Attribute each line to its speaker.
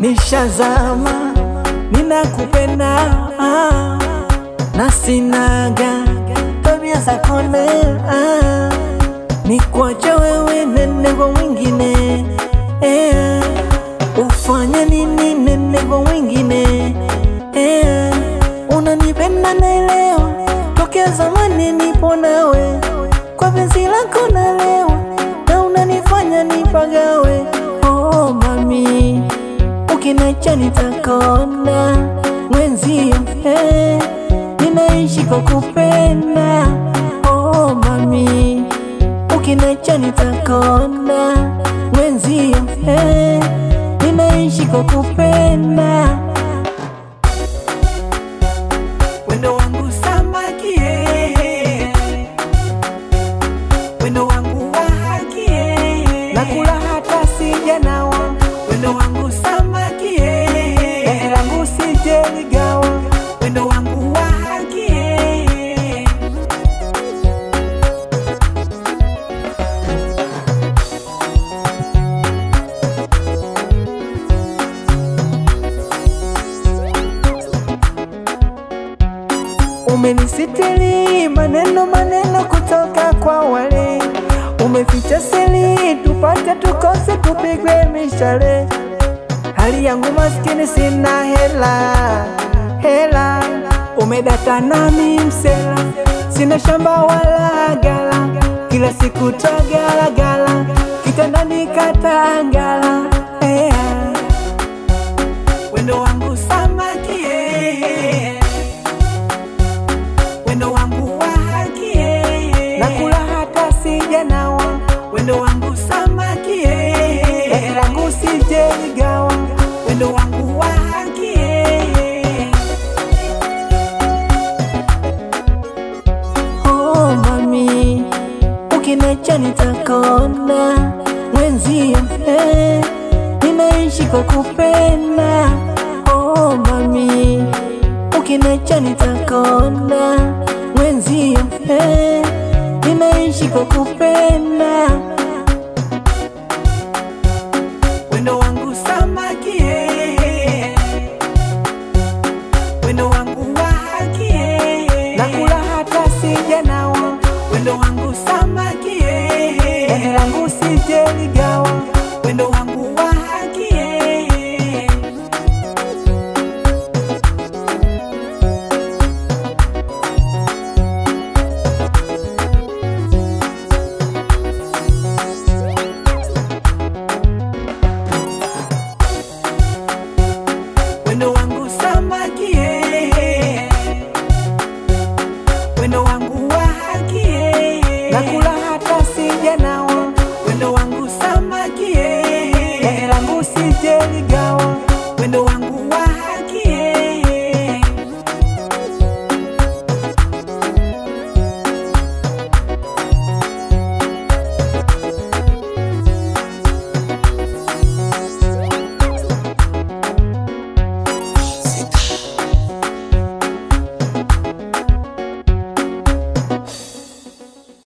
Speaker 1: nishazama, ninakupenda ah, na sinaga tabia za kona ah, nikwacha wewe nene kwa mwingine eh, ufanya nini nene kwa mwingine eh, unanipenda naelewa, tokea zamani nipo nawe, kwa penzi lako nalewa na unanifanya nipagawe. Oh mami, ukiniacha nitakonda mwenzio, eh, ninaishi kwa kupenda. Oh mami, ukiniacha nitakonda mwenzio, eh, ninaishi kwa kupenda. Wendo wangu samaki eh. Wendo wangu wa haki eh. Nakula hata sijanawa Wendo wangu samaki eh. Dahi langu sijeligawa Wendo wangu wa haki eh. Umenisitiri maneno maneno kutoka kwa wale, umeficha siri tupate tukose tupigwe mishale. Hali yangu maskini, sina hela hela, umedata nami msela, sina shamba wala gala, kila siku tagalagala, kitandani katangala yeah. Wendo wangu samaki eh. Wendo wangu wa haki eh. Nakula hata sijanawa Wendo wangu samaki eh. Dahi langu sijeligawa Wendo wangu wa haki eh. Oh mami, ukiniacha nitakonda mwenzio, eh, ninaishi kwa kupenda. Oh mami, ukiniacha nitakonda mwenzio, eh, ninaishi kwa kupenda. Wendo wangu samaki eh. Wendo wangu wa haki eh. Nakula hata sijanawa Wendo wangu samaki eh. Dahi langu sijeligawa Wendo wangu wa haki eh. Wendo wangu samaki eh. Wendo wangu wa haki eh. Nakula hata sijanawa Wendo wangu samaki eh. Dahi langu sijeligawa